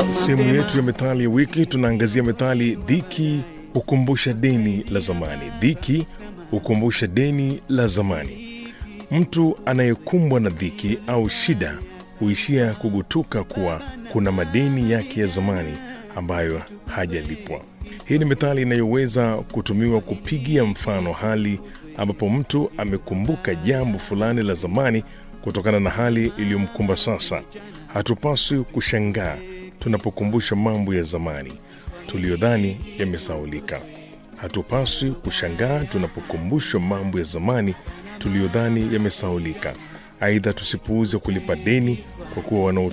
Sehemu yetu ya methali ya wiki tunaangazia methali dhiki hukumbusha deni la zamani. Dhiki hukumbusha deni la zamani. Mtu anayekumbwa na dhiki au shida huishia kugutuka kuwa kuna madeni yake ya zamani ambayo hajalipwa. Hii ni methali inayoweza kutumiwa kupigia mfano hali ambapo mtu amekumbuka jambo fulani la zamani kutokana na hali iliyomkumba sasa. Hatupaswi kushangaa tunapokumbusha mambo ya zamani tuliyodhani yamesaulika. Hatupaswi kushangaa tunapokumbushwa mambo ya zamani tuliyodhani yamesaulika. Aidha, tusipuuze kulipa deni kwa kuwa wanao